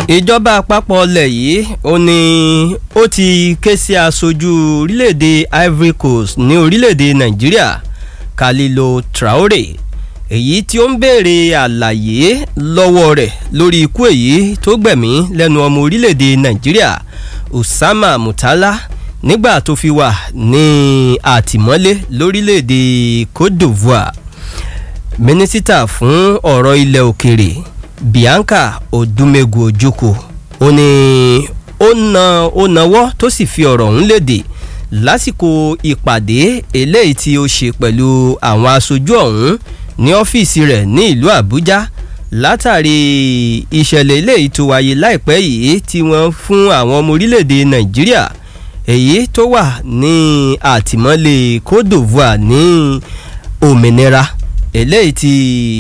ìjọba àpapọ̀ ilẹ̀ yìí ó ní ó ti ké sí aṣojú orílẹ̀-èdè Ivory Coast ní orílẹ̀-èdè Nàìjíríà Kalilo Traore èyí tí ó ń béèrè àlàyé lọ́wọ́ rẹ̀ lórí ikú èyí tó gbẹ̀mí lẹ́nu ọmọ orílẹ̀-èdè Nàìjíríà Usama Mutala nígbà tó fi wà ní àtìmọ́lé lórílẹ̀-èdè Côte d'Ivoire mínísítà fún ọ̀rọ̀ ilẹ̀ òkèrè Bianca Odumegu Ojukwu ó ní ó na ó nawọ́ tó sì fi ọ̀rọ̀ ọ̀hún léde lásìkò ìpàdé eléyìí tí ó ṣe pẹ̀lú àwọn aṣojú ọ̀hún ní ọ́fíìsì rẹ̀ ní ìlú Àbújá látàrí ìṣẹ̀lẹ̀ eléyìí tó wáyé láìpẹ́ yìí tí wọ́n fún àwọn ọmọ orílẹ̀-èdè Nàìjíríà èyí tó wà ní àtìmọ́lé Côte d'Ivoire ní òmìnira eléyìí tí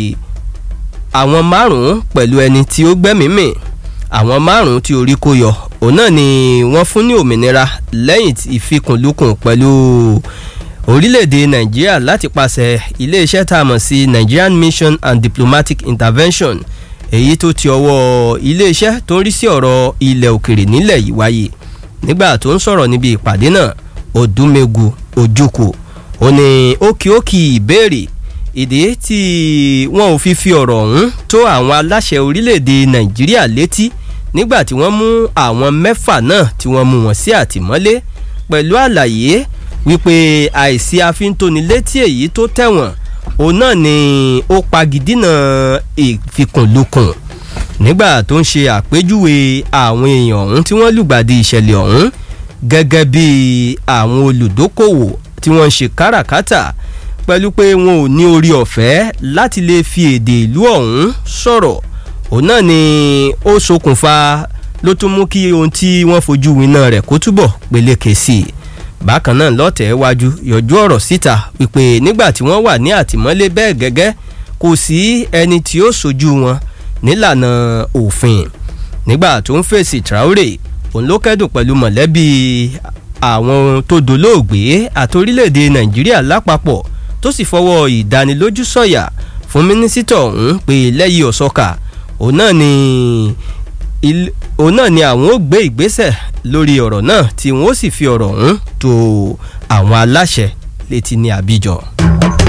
àwọn márùn-ún pẹ̀lú ẹni tí ó gbẹ́mìí-mì àwọn márùn-ún tí orí kó yọ òun náà ni wọ́n fún ní òmìnira lẹ́yìn ìfikùnlukùn pẹ̀lú orílẹ̀-èdè nàìjíríà láti pàṣẹ iléeṣẹ́ tá a mọ̀ sí Nigerian Mission and Diplomatic Intervention èyí tó ti ọwọ́ iléeṣẹ́ tó ń rí sí ọ̀rọ̀ ilẹ̀ òkèrè nílẹ̀ yìí wáyé nígbà tó ń sọ̀rọ̀ níbi ìpàdé náà Odumegu Ojukwu ó ní ókìókì ìbéèrè ìdí tí wọn ò fi fi ọ̀rọ̀ ọ̀hún tó àwọn aláṣẹ orílẹ̀-èdè nàìjíríà létí nígbà tí wọ́n mú àwọn mẹ́fà náà tí wọ́n mú wọn sí àtìmọ́lé pẹ̀lú àlàyé wípé àìsí àfintónilétí èyí tó tẹ̀wọ̀n òun náà ni ó pagidínà ìfikùnlukùn nígbà tó ń ṣe àpèjúwe àwọn èèyàn ọ̀hún tí wọ́n lùgbàdì ìṣẹ̀lẹ̀ ọ̀hún gẹ́gẹ́ bí àwọn olùdókòwò tí wọ́n ń ṣe káràkátà pẹ̀lú pé wọn ò ní orí ọ̀fẹ́ láti lè fi èdè ìlú ọ̀hún sọ̀rọ̀ òun náà ni ó ṣokùnfà ló tún mú kí ohun tí wọ́n fojú winá rẹ̀ kó túbọ̀ peléke sí i bákan náà lọ́tẹ̀ wájú yọjú ọ̀rọ̀ síta wípé nígbà tí wọ́n wà ní àtìmọ́lé bẹ́ẹ̀ gẹ́gẹ́ kò sí ẹni tí ó ṣojú wọn nílànà òfin nígbà tó ń fèsì Traore òun ló kẹ́dùn pẹ̀lú mọ̀lẹ́bí àwọn tó dolóògbé àti orílẹ̀-èdè Nàìjíríà lápapọ̀ tó sì fọwọ́ ìdánilójú sọ̀yà fún mínísítà ọ̀hún pé lẹ́yìn ọ̀sọ́kà òun náà ni òun náà ni àwọn ó gbé ìgbésẹ̀ lórí ọ̀rọ̀ náà tí wọ́n ó sì fi ọ̀rọ̀ ọ̀hún tó àwọn aláṣẹ létí ní Abidjan.